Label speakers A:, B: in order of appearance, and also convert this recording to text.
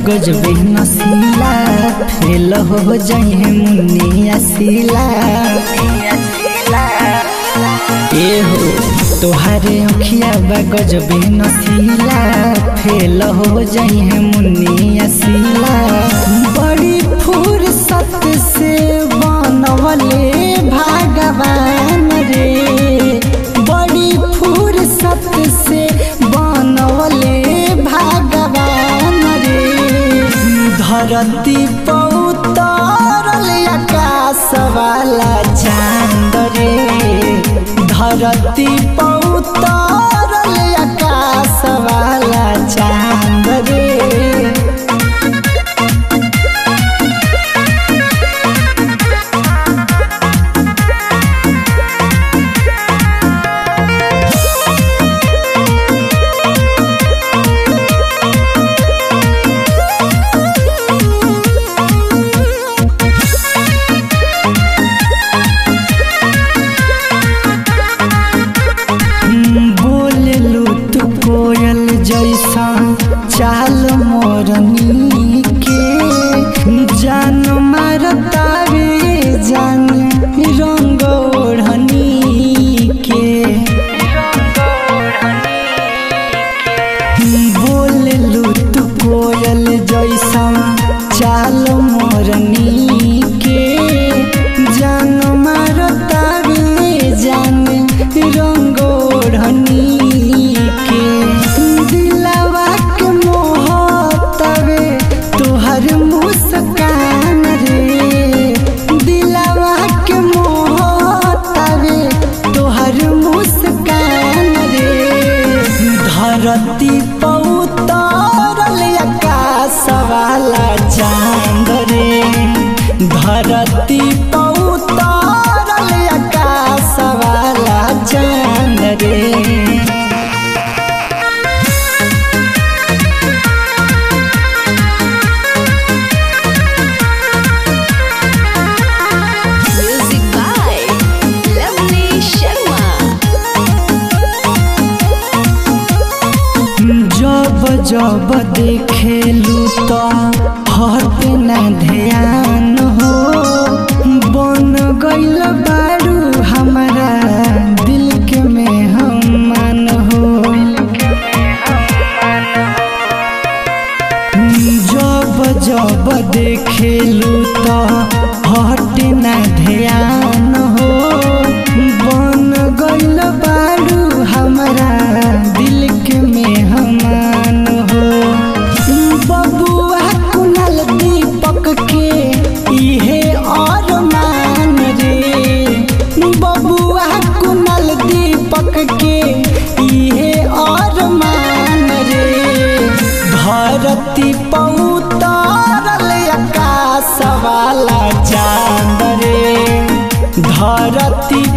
A: गजबे नसीला फेल हो जाए मुन्नी असीला ए हो तोहारे अखिया बा गजबे नसीला फेल हो जाए मुन्नी असीला बड़ी फुर्सत से बनवले भगवान रे बड़ी फुर्सत से बनवले भगवान रे धरती पौतरल आकाश वाला चांद रे धरती पौतरल आकाश वाला चांद रे बोललू तू कोयल जैसा चाल मोरनी के जान मारतावे जान रंग ओढ़नी के बोललू तू कोयल जैसा चाल मोरनी के जान मारतावे जान रंग ओढ़नी के दिलवा के मोहतवे तोहर मुस्कान रे दिलवा के मोहतवे तोहर मुस्कान रे धरती पौतरल आकाश वाला चांद रे धरती पौतरल आकाश वाला चांद रे
B: Music by Lovely Sharma.
A: जब जब देखेलू तो हट न ध्यान हो बन गइल बारू हमारा दिल के मेहमान हो जब जब देखेलू तो हट न ध्यान हो बन गइल बारू हमारा दिल के मेहमान हो बबुआ कुनल दीपक के इहे और मान रे बबुआ कुनल दीपक के इहे और मान रे धरती पौतरल आकाश वाला चांद रे धरती